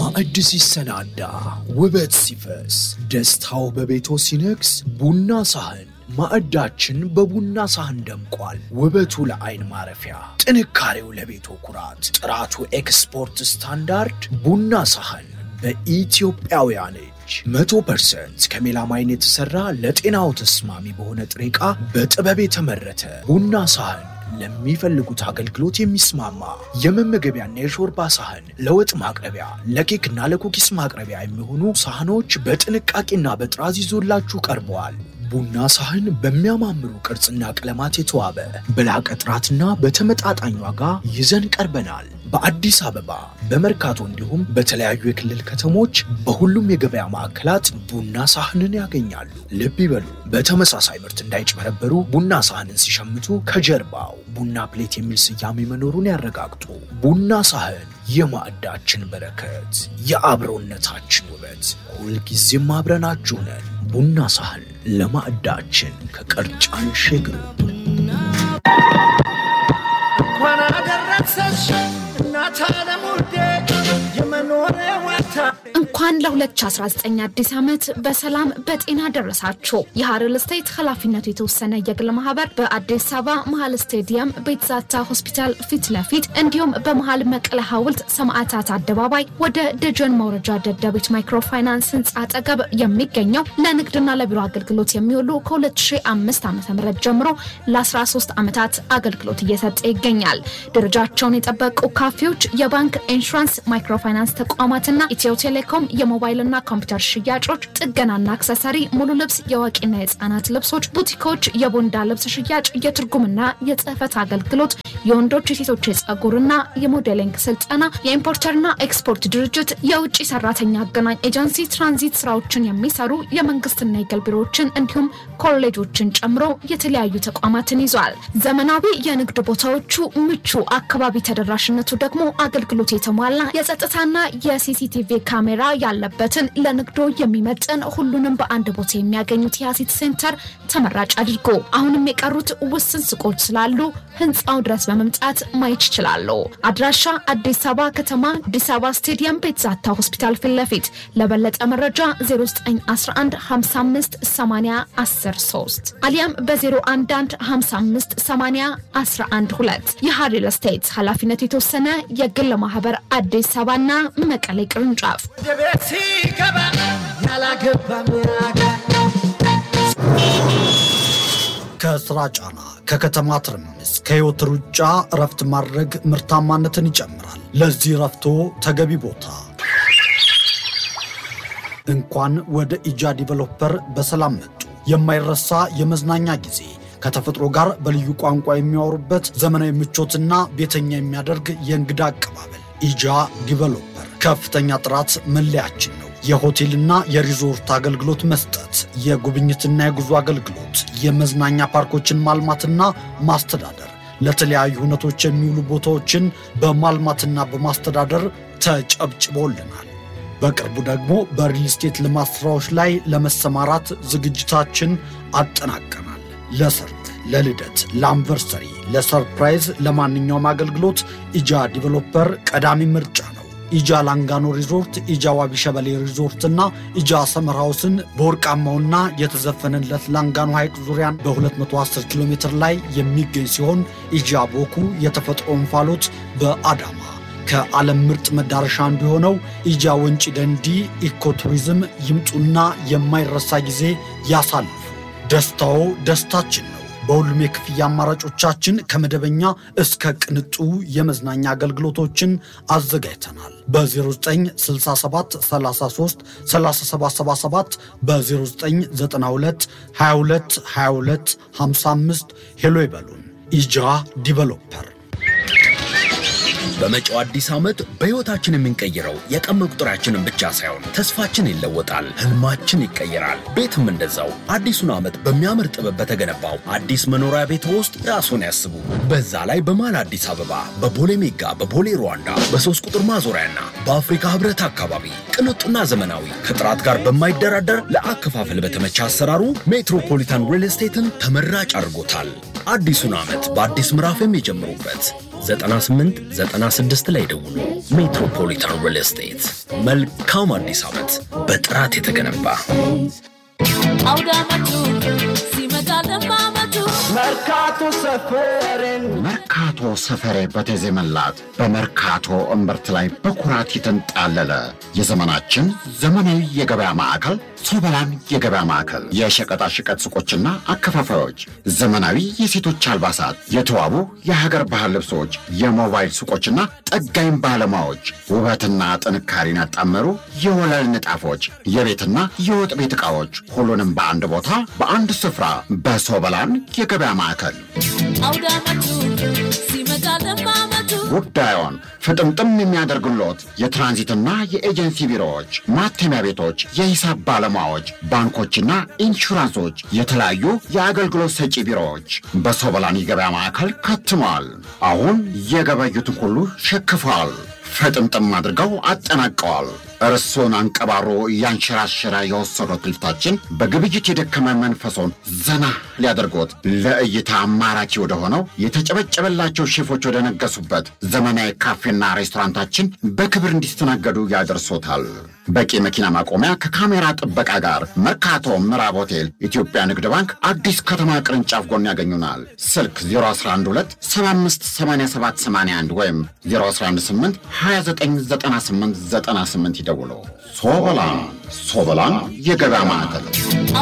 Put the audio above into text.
ማዕድ ሲሰናዳ ውበት ሲፈስ ደስታው በቤቶ ሲነግስ ቡና ሳህን ማዕዳችን በቡና ሳህን ደምቋል። ውበቱ ለአይን ማረፊያ፣ ጥንካሬው ለቤቶ ኩራት፣ ጥራቱ ኤክስፖርት ስታንዳርድ ቡና ሳህን በኢትዮጵያውያን እጅ መቶ ፐርሰንት ከሜላማይን የተሠራ ለጤናው ተስማሚ በሆነ ጥሬ ዕቃ በጥበብ የተመረተ ቡና ሳህን ለሚፈልጉት አገልግሎት የሚስማማ የመመገቢያና የሾርባ ሳህን፣ ለወጥ ማቅረቢያ፣ ለኬክና ለኩኪስ ማቅረቢያ የሚሆኑ ሳህኖች በጥንቃቄና በጥራዝ ይዞላችሁ ቀርበዋል። ቡና ሳህን በሚያማምሩ ቅርጽና ቀለማት የተዋበ በላቀ ጥራትና በተመጣጣኝ ዋጋ ይዘን ቀርበናል። በአዲስ አበባ በመርካቶ እንዲሁም በተለያዩ የክልል ከተሞች በሁሉም የገበያ ማዕከላት ቡና ሳህንን ያገኛሉ። ልብ ይበሉ፣ በተመሳሳይ ምርት እንዳይጭበረበሩ ቡና ሳህንን ሲሸምቱ ከጀርባው ቡና ፕሌት የሚል ስያሜ መኖሩን ያረጋግጡ። ቡና ሳህን የማዕዳችን በረከት፣ የአብሮነታችን ውበት፣ ሁልጊዜም አብረናችሁ ነን። ቡና ሳህን ለማዕዳችን ከቀርጫን ሼግሩ እንኳን አደረሰሽ እናት ዓለም ውዴ የመኖሪያ ዋታ እንኳን ለ2019 አዲስ ዓመት በሰላም በጤና ደረሳችሁ። የሀረር ስቴት ኃላፊነቱ የተወሰነ የግል ማህበር በአዲስ አበባ መሀል ስቴዲየም ቤትዛታ ሆስፒታል ፊት ለፊት እንዲሁም በመሀል መቀለ ሐውልት ሰማዕታት አደባባይ ወደ ደጀን መውረጃ ደደቢት ማይክሮፋይናንስ ህንፃ አጠገብ የሚገኘው ለንግድና ለቢሮ አገልግሎት የሚውሉ ከ2005 ዓ ም ጀምሮ ለ13 ዓመታት አገልግሎት እየሰጠ ይገኛል። ደረጃቸውን የጠበቁ ካፌዎች፣ የባንክ ኢንሹራንስ፣ ማይክሮፋይናንስ ተቋማትና ኢትዮ ቴሌኮም የሞባይልና ኮምፒውተር ሽያጮች፣ ጥገናና አክሰሰሪ፣ ሙሉ ልብስ፣ የአዋቂና የህፃናት ልብሶች፣ ቡቲኮች፣ የቦንዳ ልብስ ሽያጭ፣ የትርጉምና የጽህፈት አገልግሎት፣ የወንዶች የሴቶች የጸጉርና የሞዴሊንግ ስልጠና፣ የኢምፖርተርና ኤክስፖርት ድርጅት፣ የውጭ ሰራተኛ አገናኝ ኤጀንሲ፣ ትራንዚት ስራዎችን የሚሰሩ የመንግስትና የግል ቢሮዎችን እንዲሁም ኮሌጆችን ጨምሮ የተለያዩ ተቋማትን ይዟል። ዘመናዊ የንግድ ቦታዎቹ ምቹ፣ አካባቢ ተደራሽነቱ ደግሞ አገልግሎት የተሟላ የጸጥታና የሲሲቲቪ ካሜራ ያለበትን ለንግዶ የሚመጥን ሁሉንም በአንድ ቦታ የሚያገኙት የአሲት ሴንተር ተመራጭ አድርጎ አሁንም የቀሩት ውስን ሱቆች ስላሉ ህንፃው ድረስ በመምጣት ማየት ይችላሉ። አድራሻ አዲስ አበባ ከተማ አዲስ አበባ ስቴዲየም ቤትዛታ ሆስፒታል ፊት ለፊት። ለበለጠ መረጃ 0911558013 አሊያም በ011558012 የሀሪል ስቴት ኃላፊነቱ የተወሰነ የግል ማህበር አዲስ አበባና መቀሌ ቅርንጫፍ ወደ ቤት ሲገባ ያላገባ ሚያጋ ከስራ ጫና፣ ከከተማ ትርምስ፣ ከህይወት ሩጫ እረፍት ማድረግ ምርታማነትን ይጨምራል። ለዚህ እረፍቶ ተገቢ ቦታ እንኳን ወደ ኢጃ ዲቨሎፐር በሰላም መጡ። የማይረሳ የመዝናኛ ጊዜ ከተፈጥሮ ጋር በልዩ ቋንቋ የሚያወሩበት ዘመናዊ ምቾትና ቤተኛ የሚያደርግ የእንግዳ አቀባበል ኢጃ ዲቨሎፐር ከፍተኛ ጥራት መለያችን ነው። የሆቴልና የሪዞርት አገልግሎት መስጠት፣ የጉብኝትና የጉዞ አገልግሎት፣ የመዝናኛ ፓርኮችን ማልማትና ማስተዳደር፣ ለተለያዩ ሁነቶች የሚውሉ ቦታዎችን በማልማትና በማስተዳደር ተጨብጭቦልናል። በቅርቡ ደግሞ በሪል ስቴት ልማት ሥራዎች ላይ ለመሰማራት ዝግጅታችን አጠናቀናል። ለሰርግ፣ ለልደት፣ ለአንቨርሰሪ፣ ለሰርፕራይዝ፣ ለማንኛውም አገልግሎት ኢጃ ዲቨሎፐር ቀዳሚ ምርጫ ነው። ኢጃ ላንጋኖ ሪዞርት፣ ኢጃ ዋቢ ሸበሌ ሪዞርትና ኢጃ ሰመር ሃውስን በወርቃማውና የተዘፈነለት ላንጋኖ ሐይቅ ዙሪያን በ210 ኪሎ ሜትር ላይ የሚገኝ ሲሆን ኢጃ ቦኩ የተፈጥሮ እንፋሎት በአዳማ ከዓለም ምርጥ መዳረሻ አንዱ የሆነው ኢጃ ወንጪ ደንዲ ኢኮቱሪዝም ይምጡና የማይረሳ ጊዜ ያሳልፉ። ደስታዎ ደስታችን ነው። በሁሉም የክፍያ አማራጮቻችን ከመደበኛ እስከ ቅንጡ የመዝናኛ አገልግሎቶችን አዘጋጅተናል። በ0967 33 3777 በ0992 22 22 55 ሄሎ ይበሉን። ኢጃ ዲቨሎፐር በመጪው አዲስ ዓመት በሕይወታችን የምንቀይረው የቀን መቁጠሪያችንን ብቻ ሳይሆን ተስፋችን ይለወጣል፣ ህልማችን ይቀየራል። ቤትም እንደዛው አዲሱን ዓመት በሚያምር ጥበብ በተገነባው አዲስ መኖሪያ ቤት ውስጥ ራስዎን ያስቡ። በዛ ላይ በመሃል አዲስ አበባ በቦሌ ሜጋ፣ በቦሌ ሩዋንዳ፣ በሶስት ቁጥር ማዞሪያና በአፍሪካ ህብረት አካባቢ ቅንጡና ዘመናዊ ከጥራት ጋር በማይደራደር ለአከፋፈል በተመቸ አሰራሩ ሜትሮፖሊታን ሪል ስቴትን ተመራጭ አድርጎታል። አዲሱን ዓመት በአዲስ ምዕራፍ የሚጀምሩበት 98 96 ላይ ደውሉ። ሜትሮፖሊታን ሪል ስቴት። መልካም አዲስ ዓመት በጥራት የተገነባ አውደ ዓመቱ ሲመጣ ለማመቱ መርካቶ ሰፈሬን መርካቶ ሰፈሬ በተዜመላት በመርካቶ እምብርት ላይ በኩራት የተንጣለለ የዘመናችን ዘመናዊ የገበያ ማዕከል ሶበላን የገበያ ማዕከል የሸቀጣሸቀጥ ሱቆችና አከፋፋዮች፣ ዘመናዊ የሴቶች አልባሳት፣ የተዋቡ የሀገር ባህል ልብሶች፣ የሞባይል ሱቆችና ጠጋኝ ባለሙያዎች፣ ውበትና ጥንካሬን ያጣመሩ የወለል ንጣፎች፣ የቤትና የወጥ ቤት ዕቃዎች፣ ሁሉንም በአንድ ቦታ በአንድ ስፍራ በሶበላን የገበያ ማዕከል አውደ ዓመቱ ሲመጣ ለማመቱ ጉዳዮን ፍጥምጥም የሚያደርግሎት የትራንዚትና የኤጀንሲ ቢሮዎች፣ ማተሚያ ቤቶች፣ የሂሳብ ባለሙያዎች፣ ባንኮችና ኢንሹራንሶች፣ የተለያዩ የአገልግሎት ሰጪ ቢሮዎች በሶበላን የገበያ ማዕከል ከትመዋል። አሁን የገበዩትን ሁሉ ሸክፈዋል። ፍጥምጥም አድርገው አጠናቀዋል። እርሶን አንቀባሮ እያንሸራሸረ የወሰዱት ልፍታችን በግብይት የደከመ መንፈሶን ዘና ሊያደርጎት ለእይታ አማራኪ ወደሆነው የተጨበጨበላቸው ሼፎች ወደ ነገሱበት ዘመናዊ ካፌና ሬስቶራንታችን በክብር እንዲስተናገዱ ያደርሶታል። በቂ መኪና ማቆሚያ ከካሜራ ጥበቃ ጋር መርካቶ ምዕራብ ሆቴል ኢትዮጵያ ንግድ ባንክ አዲስ ከተማ ቅርንጫፍ ጎን ያገኙናል። ስልክ 0112 758781 ወይም 0118 299898 ይደውሉ። ሶበላን ሶበላን የገበያ ማዕከል